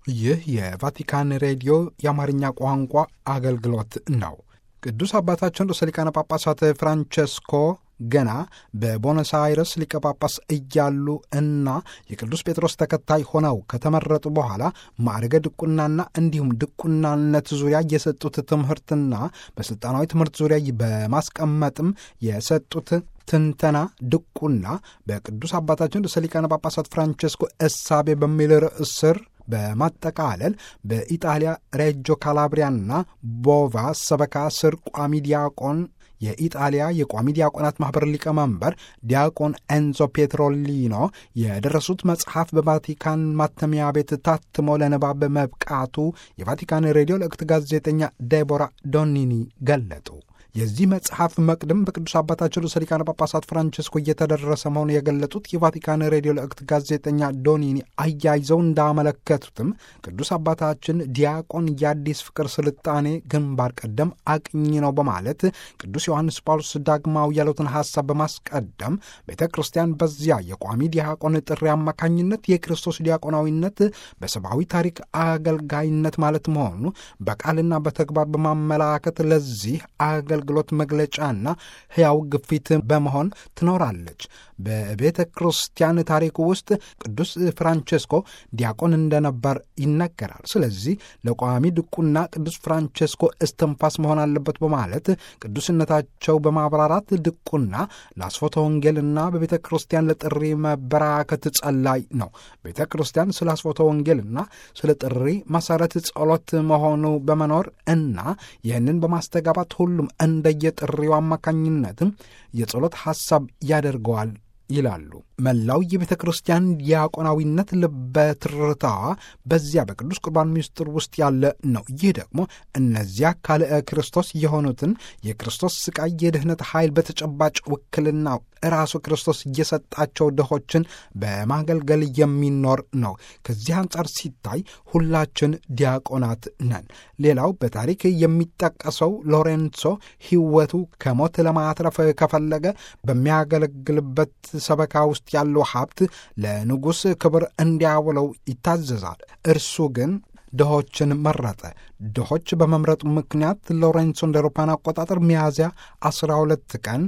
ይህ የቫቲካን ሬዲዮ የአማርኛ ቋንቋ አገልግሎት ነው። ቅዱስ አባታችን ርዕሰ ሊቃነ ጳጳሳት ፍራንቸስኮ ገና በቦነስ አይረስ ሊቀ ጳጳስ እያሉ እና የቅዱስ ጴጥሮስ ተከታይ ሆነው ከተመረጡ በኋላ ማዕረገ ድቁናና እንዲሁም ድቁናነት ዙሪያ የሰጡት ትምህርትና በሥልጣናዊ ትምህርት ዙሪያ በማስቀመጥም የሰጡት ትንተና ድቁና በቅዱስ አባታችን ርዕሰ ሊቃነ ጳጳሳት ፍራንቸስኮ እሳቤ በሚል ርዕስ ስር በማጠቃለል በኢጣሊያ ሬጆ ካላብሪያና ቦቫ ሰበካ ስር ቋሚ ዲያቆን የኢጣሊያ የቋሚ ዲያቆናት ማኅበር ሊቀመንበር ዲያቆን ኤንዞ ፔትሮሊኖ የደረሱት መጽሐፍ በቫቲካን ማተሚያ ቤት ታትሞ ለንባብ መብቃቱ የቫቲካን ሬዲዮ ለእክት ጋዜጠኛ ዴቦራ ዶኒኒ ገለጡ። የዚህ መጽሐፍ መቅድም በቅዱስ አባታችን ርዕሰ ሊቃነ ጳጳሳት ፍራንቸስኮ እየተደረሰ መሆኑ የገለጡት የቫቲካን ሬዲዮ ለእክት ጋዜጠኛ ዶኒኒ አያይዘው እንዳመለከቱትም ቅዱስ አባታችን ዲያቆን የአዲስ ፍቅር ስልጣኔ ግንባር ቀደም አቅኝ ነው በማለት ቅዱስ ዮሐንስ ጳውሎስ ዳግማዊ ያሉትን ሐሳብ በማስቀደም ቤተ ክርስቲያን በዚያ የቋሚ ዲያቆን ጥሪ አማካኝነት የክርስቶስ ዲያቆናዊነት በሰብአዊ ታሪክ አገልጋይነት ማለት መሆኑ በቃልና በተግባር በማመላከት ለዚህ አገልግሎት መግለጫና ሕያው ግፊት በመሆን ትኖራለች። በቤተ ክርስቲያን ታሪክ ውስጥ ቅዱስ ፍራንቸስኮ ዲያቆን እንደነበር ይነገራል። ስለዚህ ለቋሚ ድቁና ቅዱስ ፍራንቸስኮ እስትንፋስ መሆን አለበት በማለት ቅዱስነታቸው በማብራራት ድቁና ለአስፎተ ወንጌልና በቤተ ክርስቲያን ለጥሪ መበራከት ጸላይ ነው። ቤተ ክርስቲያን ስለ አስፎተ ወንጌልና ስለ ጥሪ መሰረት ጸሎት መሆኑ በመኖር እና ይህንን በማስተጋባት ሁሉም እንደየጥሪው አማካኝነትም የጸሎት ሐሳብ ያደርገዋል ይላሉ። መላው የቤተ ክርስቲያን ዲያቆናዊነት ልበትርታዋ በዚያ በቅዱስ ቁርባን ምስጢር ውስጥ ያለ ነው። ይህ ደግሞ እነዚያ ካልእ ክርስቶስ የሆኑትን የክርስቶስ ስቃይ የድኅነት ኃይል በተጨባጭ ውክልና ራሱ ክርስቶስ እየሰጣቸው ድሆችን በማገልገል የሚኖር ነው። ከዚህ አንጻር ሲታይ ሁላችን ዲያቆናት ነን። ሌላው በታሪክ የሚጠቀሰው ሎሬንሶ ሕይወቱ ከሞት ለማትረፍ ከፈለገ በሚያገለግልበት ሰበካ ውስጥ ያለው ሀብት ለንጉሥ ክብር እንዲያውለው ይታዘዛል። እርሱ ግን ድሆችን መረጠ። ድሆች በመምረጡ ምክንያት ሎሬንሶ እንደ አውሮፓውያን አቆጣጠር ሚያዝያ 12 ቀን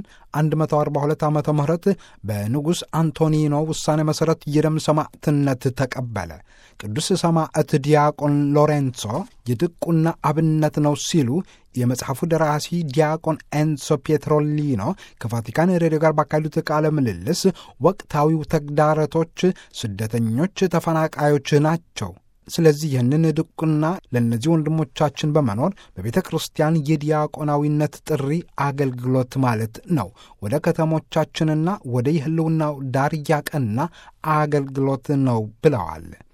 142 ዓ ም በንጉሥ አንቶኒኖ ውሳኔ መሠረት የደም ሰማዕትነት ተቀበለ። ቅዱስ ሰማዕት ዲያቆን ሎሬንሶ የድቁና አብነት ነው ሲሉ የመጽሐፉ ደራሲ ዲያቆን ኤንሶ ፔትሮሊኖ ከቫቲካን ሬዲዮ ጋር ባካሄዱት ቃለ ምልልስ ወቅታዊው ተግዳሮቶች ስደተኞች፣ ተፈናቃዮች ናቸው። ስለዚህ ይህንን ድቁና ለእነዚህ ወንድሞቻችን በመኖር በቤተ ክርስቲያን የዲያቆናዊነት ጥሪ አገልግሎት ማለት ነው። ወደ ከተሞቻችንና ወደ የህልውናው ዳር እያቀና አገልግሎት ነው ብለዋል።